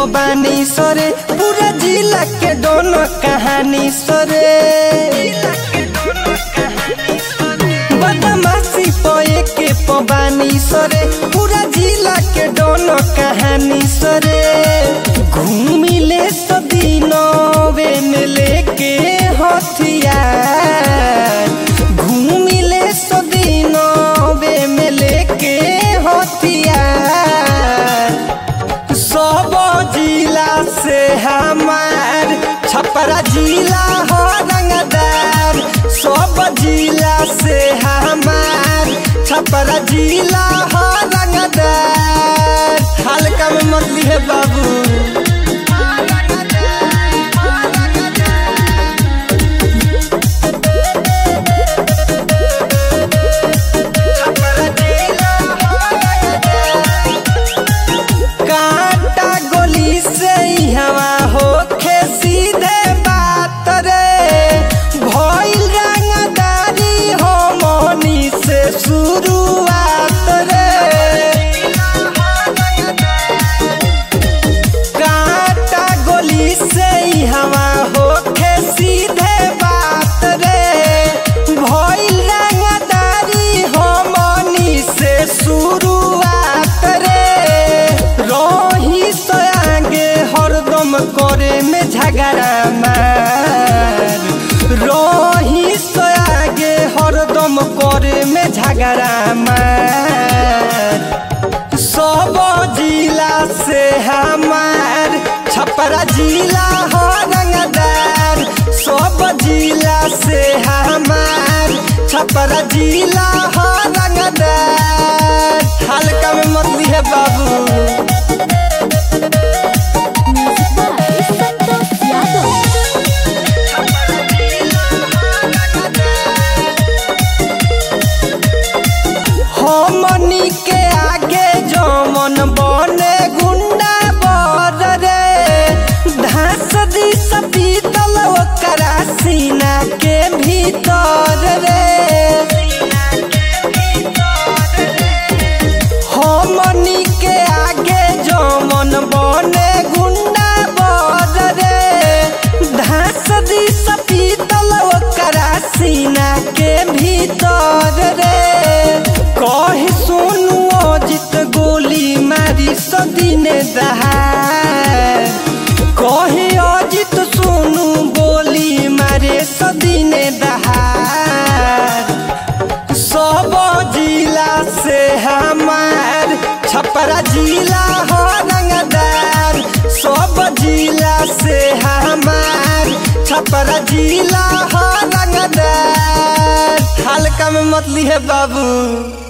पबानी सरे पूरा जिला के दोनों कहानी सरे बदमाशी पोए के पबानी सरे पूरा जिला के दोनों कहानी सरे घूमिले सदीनवे में लेके हथियार घूमिले सदीनवे में लेके हथियार सब जिला से हमार छपरा जिला हो रंगदार सब जिला से हमार छपरा जिला हो रंगदार हल्का में मत लिए बाबू कांटा गोली से हवा होखे सीधे बात रे भइल रंगदारी हो मोनी से शुरुआत रे कांटा गोली से हवा होखे सीधे बात रे भइल रंगदारी हो मोनी से शुरुआत रे रही से आगे हरदम करे में झगड़ा मार रही से आगे हरदम करे में झगड़ा मार सब जिला से हमार छपरा जिला हो रंगदार सब जिला से हमार छपरा जिला हो रंगदार हल्का में मत लिए बाबू म्यूजिक बाय संतोष यादव हमनी के आगे जमन बने गुंडा बर रे धास दी पीतल ओकरा सीना के भीतर रे हमनी के आगे जमन बने गुंडा बर रे धास दी पीतल ओकरा सीना के भीतर रे कहे सोनू अजित गोली मारी सदीने दहार कहे अजित सोनू गोली मारे सदीने दहार सब जिला से हमार छपरा जिला हो रंगदार सब जिला से हमार छपरा जिला हो रंगदार हल्का में मत लिए बाबू